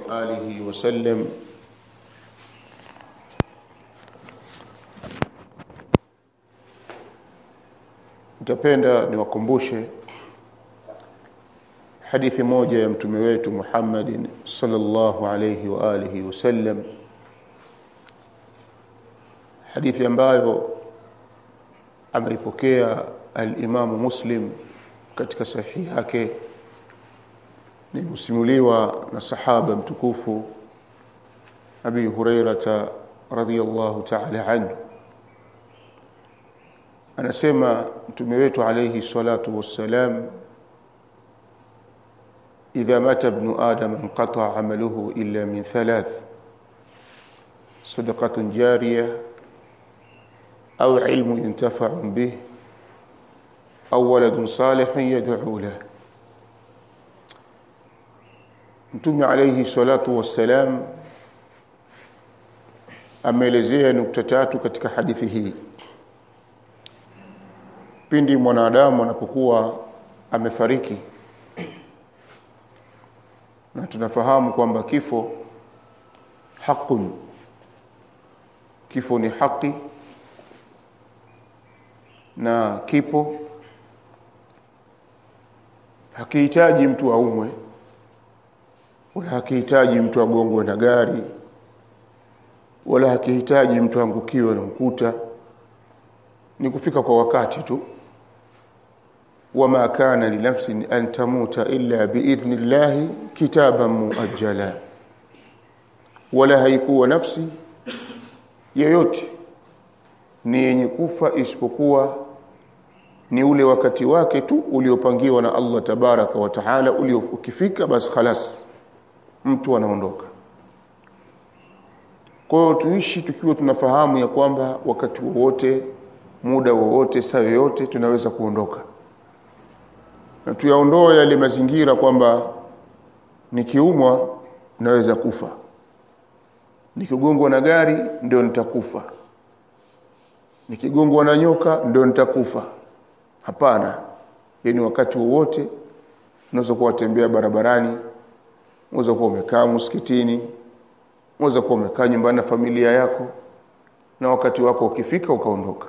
وآله وسلم Nitapenda niwakumbushe hadithi moja ya mtume wetu Muhammadin sallallahu alayhi wa alihi wasallam hadithi ambayo ameipokea al-Imamu Muslim katika sahihi yake ni msimuliwa na sahaba mtukufu Abi Hurairata radhiyallahu ta'ala anhu anasema mtume wetu alayhi salatu wassalam idha mata ibnu adam inqata amaluhu illa min thalath sadaqatun jariyah أو علم ينتفع به أو ولد صالح يدعو له Mtume alayhi salatu wassalam ameelezea nukta tatu katika hadithi hii. Pindi mwanadamu anapokuwa amefariki, na tunafahamu kwamba kifo haqun, kifo ni haki na kipo hakihitaji mtu aumwe wala hakihitaji mtu agongwe na gari wala hakihitaji mtu angukiwe na ukuta ni kufika kwa wakati tu wama kana linafsin an tamuta illa biidhni llahi kitaban muajjala wala haikuwa nafsi yoyote ni yenye kufa isipokuwa ni ule wakati wake tu uliopangiwa na Allah tabaraka wa taala ulio ukifika basi khalas mtu anaondoka kwa hiyo tuishi tukiwa tunafahamu ya kwamba wakati wowote muda wowote saa yoyote tunaweza kuondoka na tuyaondoe yale mazingira kwamba nikiumwa naweza kufa nikigongwa na gari ndio nitakufa nikigongwa na nyoka ndio nitakufa hapana yani wakati wowote unaweza kuwa tembea barabarani unaweza kuwa umekaa msikitini unaweza kuwa umekaa nyumbani na familia yako na wakati wako ukifika ukaondoka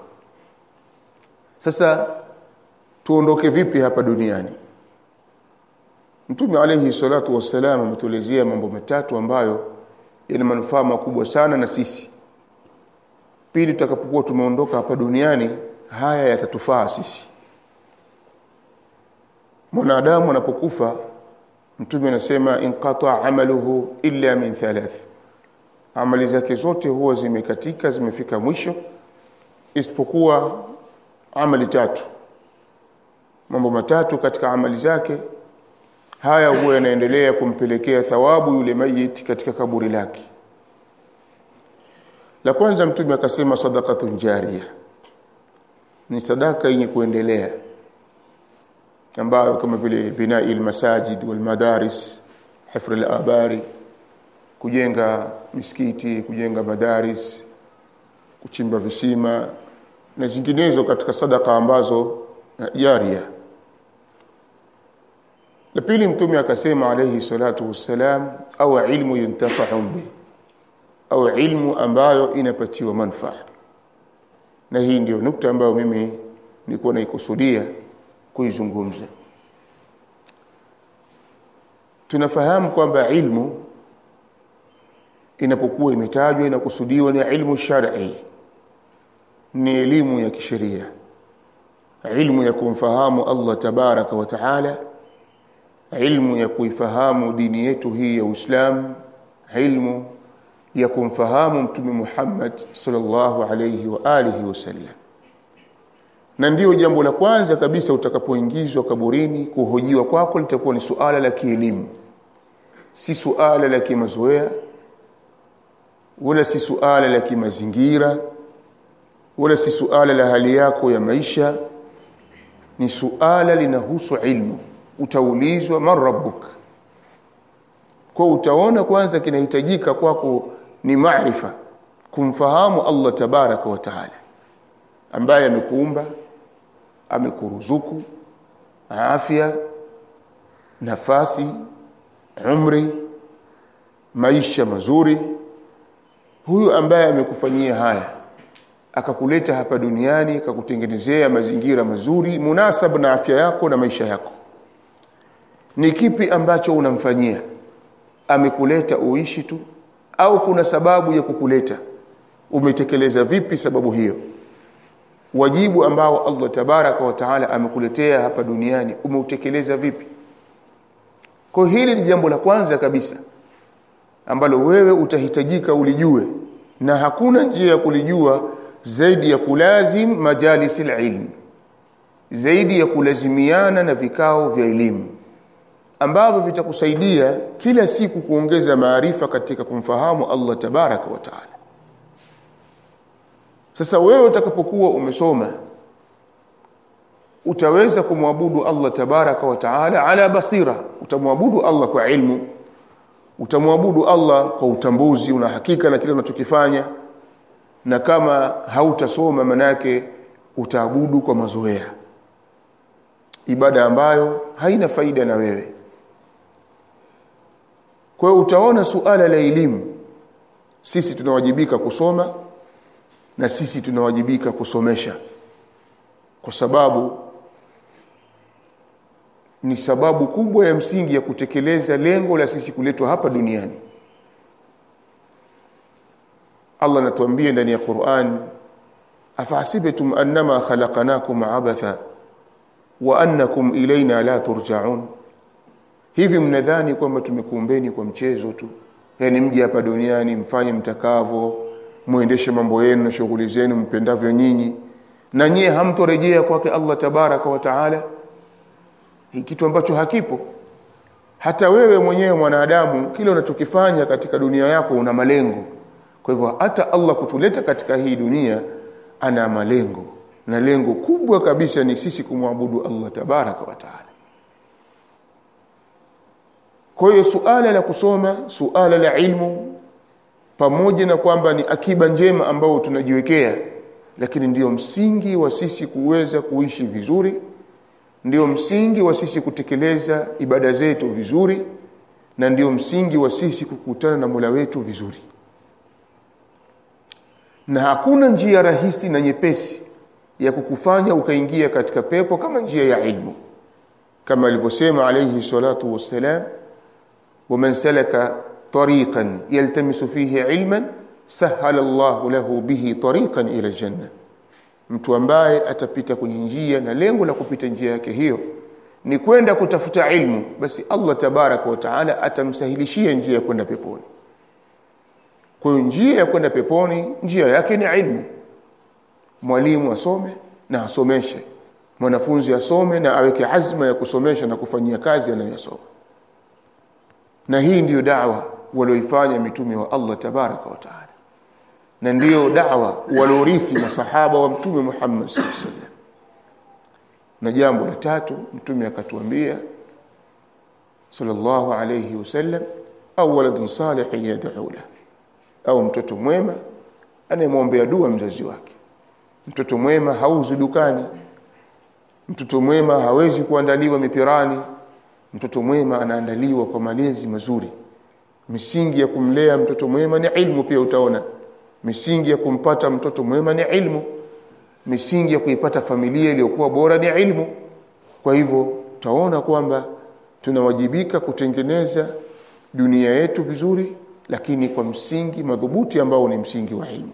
sasa tuondoke vipi hapa duniani Mtume alayhi salatu wassalam ametuelezea mambo matatu ambayo yana manufaa makubwa sana na sisi pili tutakapokuwa tumeondoka hapa duniani haya yatatufaa sisi mwanadamu anapokufa mtume anasema inqata amaluhu illa min thalath amali zake zote huwa zimekatika zimefika mwisho isipokuwa amali tatu mambo matatu katika amali zake haya huwa yanaendelea kumpelekea thawabu yule mayit katika kaburi lake la kwanza mtume akasema sadaqatun jariya ni sadaka yenye kuendelea ambayo kama vile binai almasajid walmadaris hifr alabari kujenga misikiti kujenga madaris kuchimba visima na zinginezo katika sadaka ambazo jaria la pili mtume akasema alayhi salatu wassalam au ilmu yuntafa'u bihi au ilmu ambayo inapatiwa manufaa na hii ndio nukta ambayo mimi nilikuwa naikusudia kuizungumza tunafahamu kwamba ilmu inapokuwa imetajwa inakusudiwa ni ilmu shar'i ni elimu ya kisheria ilmu ya kumfahamu Allah tabaraka wa taala ilmu ya kuifahamu dini yetu hii ya Uislamu ilmu ya kumfahamu mtume Muhammad sallallahu alayhi wa alihi wasallam na ndiyo jambo la kwanza kabisa utakapoingizwa kaburini kuhojiwa kwako litakuwa ni suala la kielimu si suala la kimazoea wala si suala la kimazingira wala si suala la hali yako ya maisha ni suala linahusu ilmu utaulizwa man rabbuk kwa utaona kwanza kinahitajika kwako ni maarifa kumfahamu Allah tabaraka wa taala ambaye amekuumba amekuruzuku afya nafasi umri maisha mazuri huyu ambaye amekufanyia haya akakuleta hapa duniani akakutengenezea mazingira mazuri munasab na afya yako na maisha yako ni kipi ambacho unamfanyia amekuleta uishi tu au kuna sababu ya kukuleta umetekeleza vipi sababu hiyo wajibu ambao Allah tabaraka wa taala amekuletea hapa duniani umeutekeleza vipi kwa hili ni jambo la kwanza kabisa ambalo wewe utahitajika ulijue na hakuna njia ya kulijua zaidi ya kulazim majalisil ilm zaidi ya kulazimiana na vikao vya elimu ambavyo vitakusaidia kila siku kuongeza maarifa katika kumfahamu Allah tabaraka wa taala sasa wewe utakapokuwa umesoma utaweza kumwabudu Allah tabaraka wa taala ala basira utamwabudu Allah kwa ilmu utamwabudu Allah kwa utambuzi una hakika na kile unachokifanya na kama hautasoma manake utaabudu kwa mazoea ibada ambayo haina faida na wewe kwa hiyo utaona suala la elimu sisi tunawajibika kusoma na sisi tunawajibika kusomesha kwa sababu ni sababu kubwa ya msingi ya kutekeleza lengo la sisi kuletwa hapa duniani Allah anatuambia ndani ya Qur'an afahasibatum annama khalaqnakum abatha wa annakum ilaina la turja'un hivi mnadhani kwamba tumekuumbeni kwa mchezo tu yani mje hapa duniani mfanye mtakavyo muendeshe mambo yenu na shughuli zenu mpendavyo nyinyi na nyie hamtorejea kwake Allah tabaraka wa taala hii kitu ambacho hakipo hata wewe mwenyewe mwanadamu kile unachokifanya katika dunia yako una malengo kwa hivyo hata Allah kutuleta katika hii dunia ana malengo na lengo kubwa kabisa ni sisi kumwabudu Allah tabaraka wa taala kwa hiyo suala la kusoma suala la ilmu pamoja na kwamba ni akiba njema ambao tunajiwekea lakini ndiyo msingi wa sisi kuweza kuishi vizuri ndio msingi wa sisi kutekeleza ibada zetu vizuri na ndio msingi wa sisi kukutana na Mola wetu vizuri na hakuna njia rahisi na nyepesi ya kukufanya ukaingia katika pepo kama njia ya ilmu kama alivyosema alayhi salatu wassalam ومن سلك طريقا يلتمس فيه علما سهل الله له به طريقا الى الجنه mtu ambaye atapita kwenye njia na lengo la kupita njia yake hiyo ni kwenda kutafuta ilmu basi Allah tabaraka wa taala atamsahilishia njia ya kwenda peponi kwa hiyo njia ya kwenda peponi njia yake ni ilmu mwalimu asome na asomeshe mwanafunzi asome na aweke azma ya kusomesha na kufanyia kazi anayosoma na hii ndiyo da'wa walioifanya mitume wa Allah tabaraka wa taala na ndiyo da'wa waliorithi masahaba wa mtume Muhammad sallallahu alaihi wasallam na jambo la tatu mtume akatuambia sallallahu alayhi wasallam au waladun salihin yad'u la au mtoto mwema anayemwombea dua mzazi wake mtoto mwema hauzi dukani mtoto mwema hawezi kuandaliwa mipirani mtoto mwema anaandaliwa kwa malezi mazuri misingi ya kumlea mtoto mwema ni ilmu pia utaona misingi ya kumpata mtoto mwema ni ilmu misingi ya kuipata familia iliyokuwa bora ni ilmu kwa hivyo utaona kwamba tunawajibika kutengeneza dunia yetu vizuri lakini kwa msingi madhubuti ambao ni msingi wa ilmu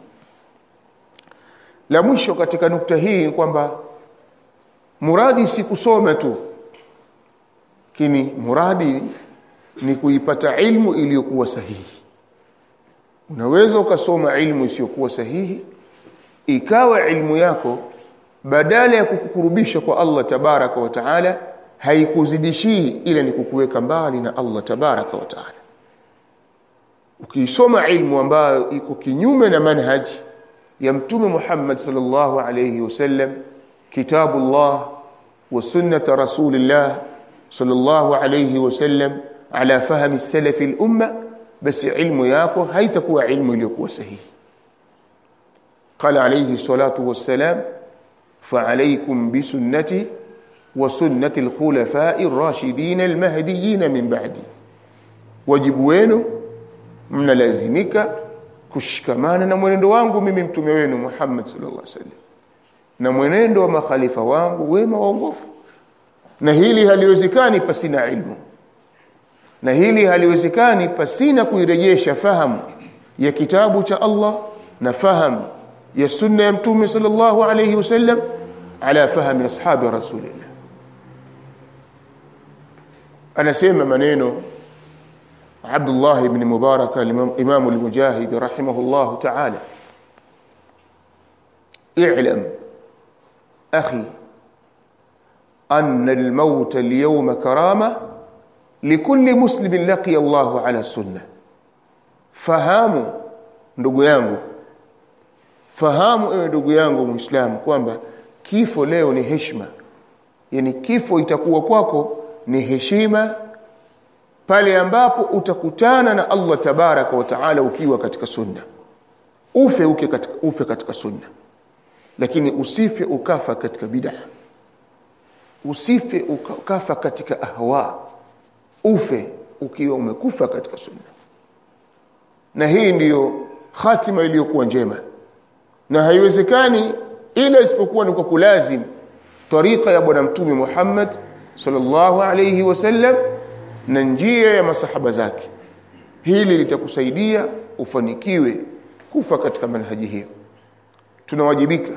la mwisho katika nukta hii ni kwamba muradi si kusoma tu lakini muradi ni kuipata ilmu iliyokuwa sahihi unaweza ukasoma ilmu isiyokuwa sahihi ikawa ilmu yako badala ya kukukurubisha kwa Allah tabaraka wa taala haikuzidishii ila ni kukuweka mbali na Allah tabaraka wa taala ukiisoma ilmu ambayo iko kinyume na manhaji ya mtume Muhammad sallallahu alayhi wasallam kitabullah wa sunnat rasulillah sallallahu alayhi wasallam ala fahmi salaf al-umma basi ilmu yako haitakuwa ilmu iliyokuwa sahihi قال عليه الصلاة والسلام فعليكم بسنتي وسنة الخلفاء الراشدين المهديين من بعدي wajibu wenu mnalazimika kushikamana na mwenendo wangu mimi mtume wenu Muhammad sallallahu alaihi wasallam na mwenendo wa makhalifa wangu wema waongofu na hili haliwezekani pasina ilmu na hili haliwezekani pasina kuirejesha fahamu ya kitabu cha Allah na fahamu ya sunna ya mtume sallallahu alayhi wasallam ala fahmi ashabi rasulillah anasema maneno Abdullah ibn Mubarak Imam al-Mujahid rahimahullah ta'ala اعلم أخي أن الموت اليوم كرامة لكل مسلم لقي الله على السنة fahamu ndugu yangu fahamu ewe ndugu yangu muislamu kwamba kifo leo ni heshima yani kifo itakuwa kwako ni heshima pale ambapo utakutana na Allah tabaraka wa taala ukiwa katika sunna ufe uke katika ufe katika sunna lakini usife ukafa katika bid'a usife ukafa katika ahwa ufe ukiwa umekufa katika sunna na hii ndiyo hatima iliyokuwa njema na haiwezekani ila isipokuwa ni kwa kulazim tariqa ya bwana mtume Muhammad sallallahu alayhi wasallam na njia ya masahaba zake hili litakusaidia ufanikiwe kufa katika manhaji hiyo tunawajibika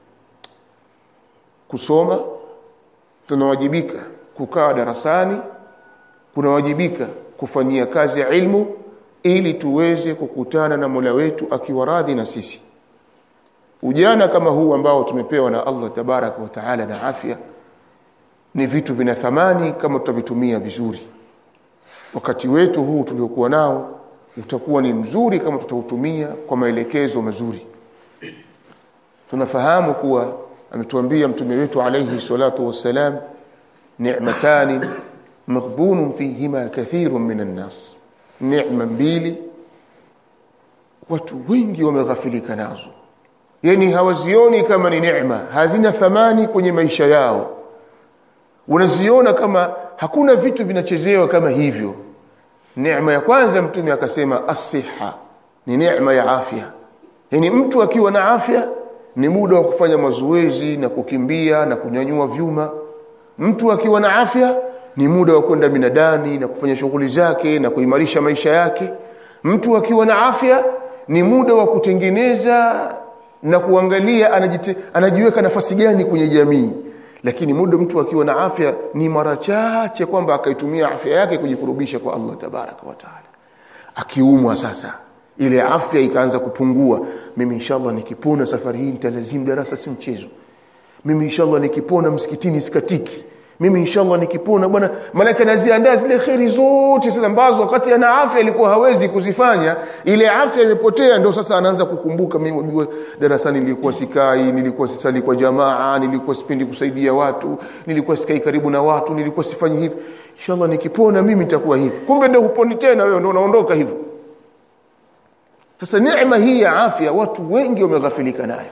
kusoma tunawajibika kukaa darasani kunawajibika kufanyia kazi ya ilmu ili tuweze kukutana na Mola wetu akiwa radhi na sisi ujana kama huu ambao tumepewa na Allah tabaraka wa taala na afya ni vitu vina thamani kama tutavitumia vizuri wakati wetu huu tuliokuwa nao utakuwa ni mzuri kama tutautumia kwa maelekezo mazuri tunafahamu kuwa ametuambia mtume wetu alayhi salatu wassalam ni'matani maghbunun fihima kathirun minan nas neema mbili watu wengi wameghafilika nazo yani hawazioni kama ni neema hazina thamani kwenye maisha yao unaziona kama hakuna vitu vinachezewa kama hivyo neema ya kwanza mtume akasema asiha ni neema ya afya yani mtu akiwa na afya ni muda wa kufanya mazoezi na kukimbia na kunyanyua vyuma mtu akiwa na afya ni muda wa kwenda minadani na kufanya shughuli zake na kuimarisha maisha yake mtu akiwa na afya ni muda wa kutengeneza na kuangalia anajite, anajiweka nafasi gani kwenye jamii lakini muda mtu akiwa na afya ni mara chache kwamba akaitumia afya yake kujikurubisha kwa Allah tabaraka wa taala akiumwa sasa ile afya ikaanza kupungua mimi inshallah nikipona safari hii nitalazimu darasa si mchezo mimi inshallah nikipona msikitini sikatiki mimi inshallah nikipona bwana malaika naziandaa zile kheri zote zile ambazo wakati ana afya ilikuwa hawezi kuzifanya ile afya imepotea ndio sasa anaanza kukumbuka mimi unajua darasani nilikuwa sikai nilikuwa sisali kwa jamaa nilikuwa sipendi kusaidia watu nilikuwa sikai karibu na watu nilikuwa sifanyi hivi inshallah nikipona mimi nitakuwa hivi kumbe ndio huponi tena wewe ndio unaondoka hivyo sasa neema hii ya afya watu wengi wameghafilika nayo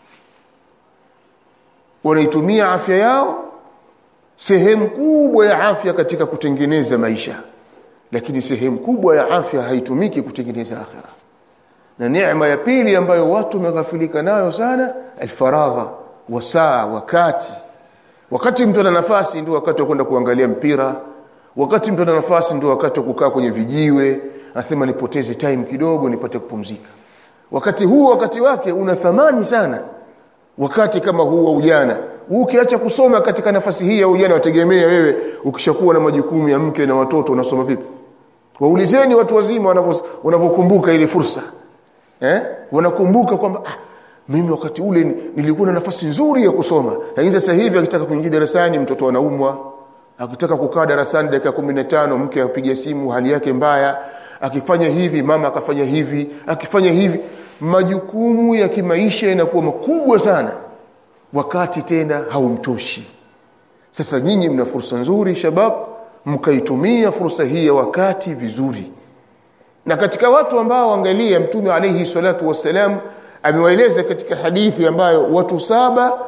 wanaitumia afya yao sehemu kubwa ya afya katika kutengeneza maisha lakini sehemu kubwa ya afya haitumiki kutengeneza akhira na neema ya pili ambayo watu wameghafilika nayo sana alfaragha wasaa wakati wakati mtu ana nafasi ndio wakati wa kwenda kuangalia mpira wakati mtu ana nafasi ndio wakati wa kukaa kwenye vijiwe anasema nipoteze time kidogo nipate kupumzika wakati huu wakati wake una thamani sana wakati kama huu wa ujana ukiacha kusoma katika nafasi hii ya ujana wategemea wewe ukishakuwa na majukumu ya mke na watoto unasoma vipi waulizeni watu wazima wanavyokumbuka ile fursa eh wanakumbuka kwamba ah, mimi wakati ule nilikuwa na nafasi nzuri ya kusoma lakini sasa hivi akitaka kuingia darasani mtoto anaumwa akitaka kukaa darasani dakika 15 mke apiga simu hali yake mbaya akifanya hivi mama akafanya hivi akifanya hivi majukumu ya kimaisha yanakuwa makubwa sana wakati tena haumtoshi sasa nyinyi mna fursa nzuri shabab mkaitumia fursa hii ya wakati vizuri na katika watu ambao angalia mtume alayhi salatu wassalam amewaeleza katika hadithi ambayo watu saba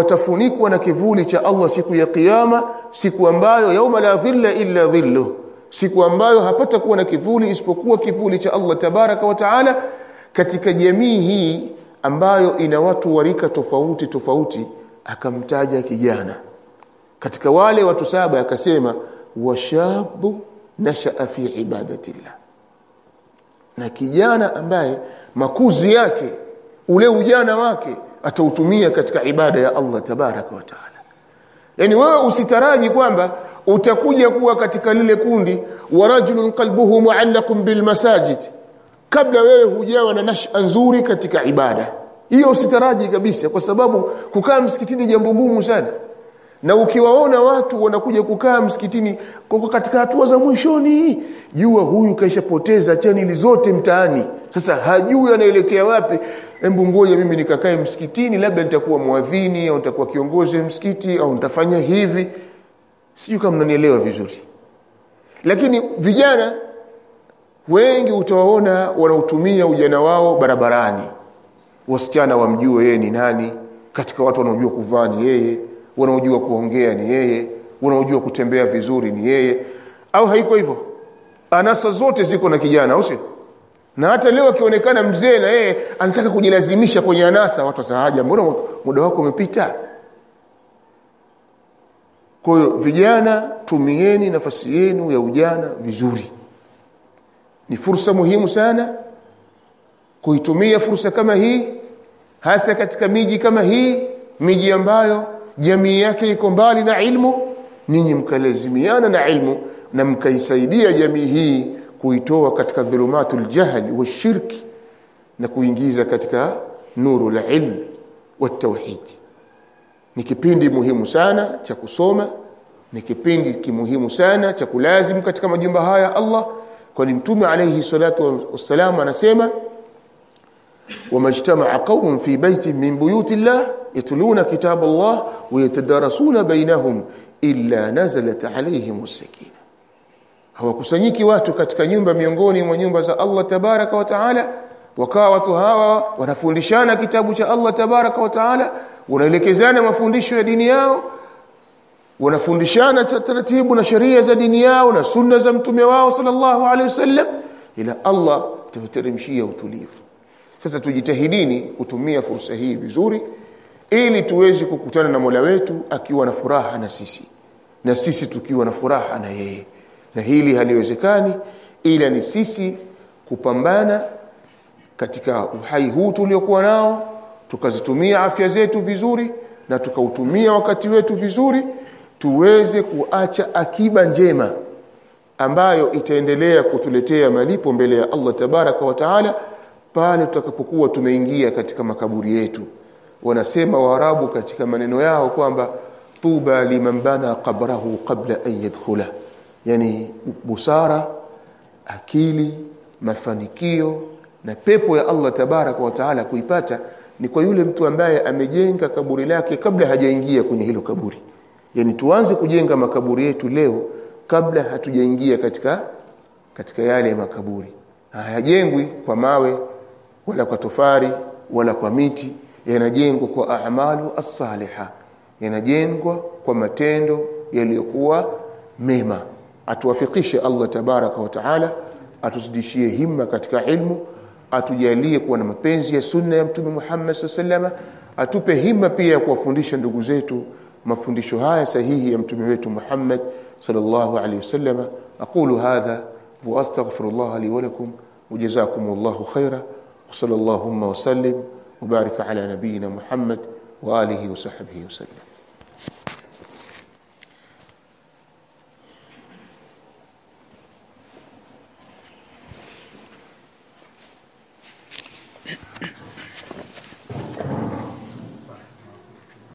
watafunikwa na kivuli cha Allah siku ya kiyama siku ambayo yauma la dhilla illa dhillu siku ambayo hapata kuwa na kivuli isipokuwa kivuli cha Allah tabaraka wa taala katika jamii hii ambayo ina watu warika tofauti tofauti akamtaja kijana katika wale watu saba akasema washabu nashaa fi ibadatillah na kijana ambaye makuzi yake ule ujana wake atautumia katika ibada ya Allah tabaraka wa taala yani wewe usitaraji kwamba utakuja kuwa katika lile kundi wa rajulun qalbuhu muallaqun bil masajid kabla wewe hujawa na nasha nzuri katika ibada hiyo usitaraji kabisa kwa sababu kukaa msikitini jambo gumu sana na ukiwaona watu wanakuja kukaa msikitini kwa katika hatua za mwishoni jua huyu kaishapoteza chaneli zote mtaani sasa hajui anaelekea wapi hebu ngoja mimi nikakae msikitini labda nitakuwa mwadhini au nitakuwa kiongozi msikiti au nitafanya hivi sijui kama mnanielewa vizuri lakini vijana wengi utawaona wanautumia ujana wao barabarani wasichana wamjue yeye ni nani katika watu wanaojua kuvaa ni yeye wanaojua kuongea ni yeye wanaojua kutembea vizuri ni yeye au haiko hivyo anasa zote ziko na kijana au sio na hata leo akionekana mzee na yeye anataka kujilazimisha kwenye anasa watu wasahaja mbona muda wako umepita kwa hiyo vijana tumieni nafasi yenu ya ujana vizuri ni fursa muhimu sana kuitumia fursa kama hii hasa katika miji kama hii miji ambayo jamii yake iko mbali na ilmu ninyi mkalazimiana na ilmu na mkaisaidia jamii hii kuitoa katika dhulumatul jahli washirki na kuingiza katika nuru la ilm watauhid ni kipindi muhimu sana cha kusoma ni kipindi kimuhimu sana cha kulazim katika majumba haya Allah kwani mtume alayhi salatu wassalam anasema ومجتمع قوم في بيت من بيوت الله يتلون كتاب الله ويتدارسون بينهم إلا نزلت عليهم السكينة hawakusanyiki watu katika nyumba miongoni mwa nyumba za Allah tabaraka wa taala wakawa watu hawa wanafundishana kitabu cha Allah tabaraka wa taala wanaelekezana mafundisho ya dini yao wanafundishana taratibu na sheria za dini yao na sunna za mtume wao sallallahu alaihi wasallam ila Allah tuteremshia utulivu sasa tujitahidini kutumia fursa hii vizuri ili tuweze kukutana na Mola wetu akiwa na furaha na sisi na sisi tukiwa na furaha na yeye na hili haliwezekani ila ni sisi kupambana katika uhai huu tuliokuwa nao tukazitumia afya zetu vizuri na tukautumia wakati wetu vizuri tuweze kuacha akiba njema ambayo itaendelea kutuletea malipo mbele ya Allah tabaraka wa taala pale tutakapokuwa tumeingia katika makaburi yetu wanasema waarabu katika maneno yao kwamba tuba liman bana qabrahu qabla an yadkhula yani busara akili mafanikio na pepo ya Allah tabaraka wa taala kuipata ni kwa yule mtu ambaye amejenga kaburi lake kabla hajaingia kwenye hilo kaburi yani tuanze kujenga makaburi yetu leo kabla hatujaingia katika katika yale makaburi hayajengwi kwa mawe wala kwa tofari wala kwa miti yanajengwa kwa a'malu as-saliha yanajengwa kwa matendo yaliyokuwa mema atuwafikishe Allah tabaraka wa taala atuzidishie himma katika ilmu atujalie kuwa na mapenzi ya sunna ya mtume Muhammad SAW atupe himma pia ya kuwafundisha ndugu zetu mafundisho haya sahihi ya mtume wetu Muhammad sallallahu alaihi wasallam aqulu hadha wa astaghfirullah li wa lakum وجزاكم خيرا وصلى اللهم وسلم وبارك على نبينا محمد وآله وصحبه وسلم